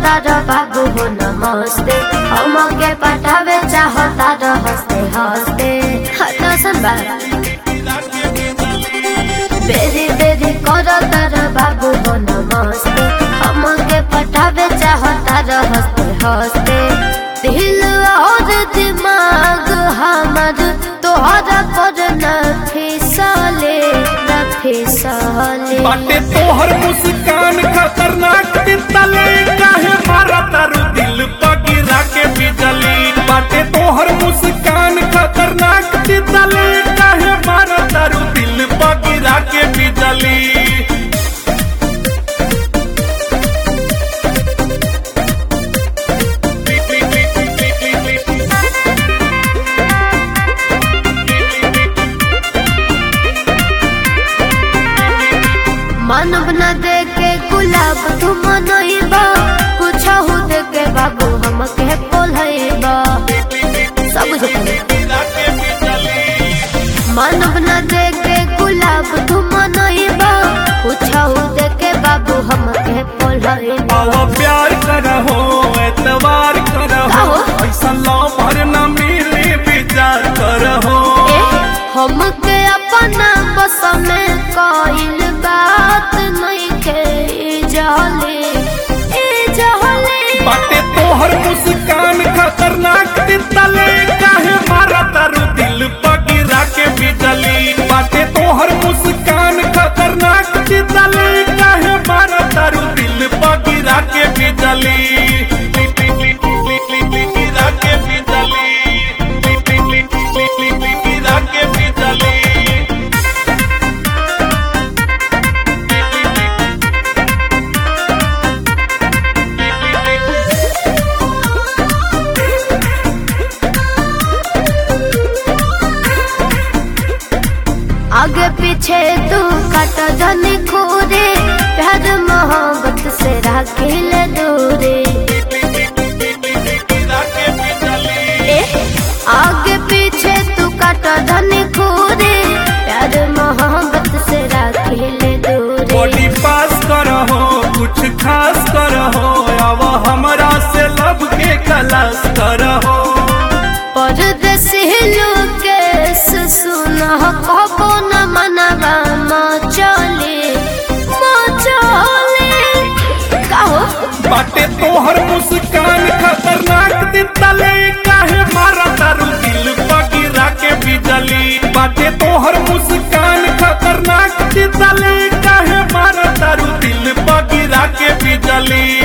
तारा बाबू हो नमस्ते हमके पटावे चाहता र हंसते हंसते हसन बा बेरी बेरी कर तारा बाबू हो नमस्ते हमके पटावे चाहता र हंसते हंसते दिल और दिमाग हमर तोहरा पर न फिसले न फिसले बाटे तोहर मुस्कान खतरनाक तितले काहे मारा तारू दिल पगिरा के बिजली बाटे तोहर मुस्कान खतरनाक तितले काहे मारा तारू दिल पगिरा के बिजली मानव न दे के गुलाब तुम मनइबा कुछ हो दे के बाबू हम के बोलइबा सब कुछ मानव न दे के गुलाब तुम मनइबा कुछ हो दे के बाबू हम के बोलइबा आओ प्यार करहो एतवार करहो काहो? ऐसा लो भर न मिले विचार करहो ए हम के अपना बस में कइल बात नहीं के जाले ए जाले बाटे तोहर मुस्कान खतरनाक तितले काहे मारा तारू दिल पगिरा के बिजली बाटे तोहर मुस्कान खतरनाक तितले काहे मारा तारू दिल पगिरा के बिजली गिरा के बिजली गिरा के बिजली आगे पीछे तू कट जनी खोरे प्यार मोहब्बत से राखिल दूरे ए आगे पीछे तू कट जनी खोरे प्यार मोहब्बत से राखिल दूरे बॉडी पास करहो कुछ खास करहो अब हमरा से लब के कलास करहो परदेसी लोकेश सुन कबो न मनवा मचले मचले कहो बाटे तोहर मुस्कान खतरनाक तितले काहे मारा तारू दिल पगिरा के बिजली बाटे तोहर मुस्कान खतरनाक तितले काहे मारा तारू दिल पगिरा के बिजली